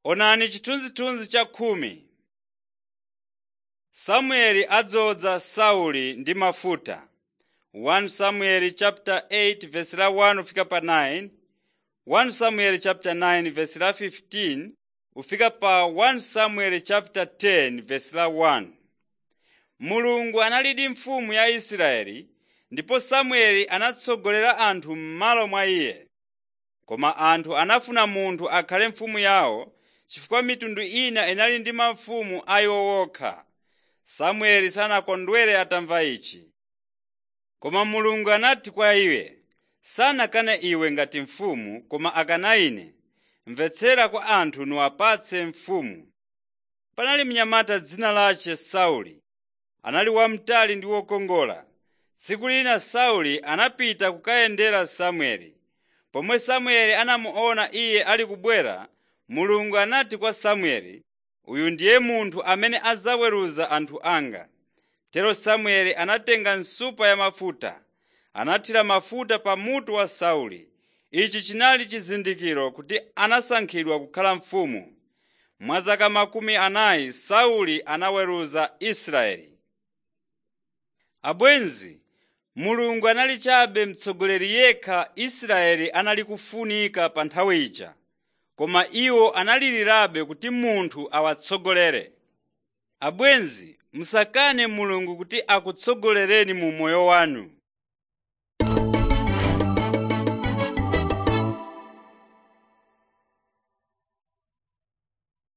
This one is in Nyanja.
Onani chithunzithunzi cha khumi. Samueli adzoza Sauli ndi mafuta. 1 Samuel chapter 8 verse la 1 ufika pa 9. 1 Samuel chapter 9 verse la 15 ufika pa 1 Samuel chapter 10 verse la 1. Mulungu analidi mfumu ya Israeli ndipo Samueli anatsogolera anthu m'malo mwa iye. Koma anthu anafuna munthu akhale mfumu yawo chifukwa mitundu ina inali ndi mafumu a iwo okha. Samueli sanakondwere atamva ichi. Koma Mulungu anati kwa iye, “Sanakane iwe ngati mfumu koma akana ine. Mvetsera kwa anthu nuwapatse mfumu.” Panali mnyamata dzina lace Sauli. Anali wamtali ndi wokongola. Tsiku lina Sauli anapita kukayendera Samueli. Pomwe Samueli anamuona iye ali kubwera, Mulungu anati kwa Samueli, “Uyu ndiye munthu amene adzaweruza anthu anga.” Tero Samueli anatenga nsupa ya mafuta, anathira mafuta pa mutu wa Sauli. Ichi chinali chizindikiro kuti anasankhidwa kukhala mfumu. Mwa zaka makumi anayi Sauli anaweruza Israeli. Abwenzi, Mulungu anali chabe mtsogoleri yekha Israeli anali kufunika pa nthawi ija, koma iwo analirirabe kuti munthu awatsogolere. Abwenzi, musakane Mulungu kuti akutsogolereni mu moyo wanu.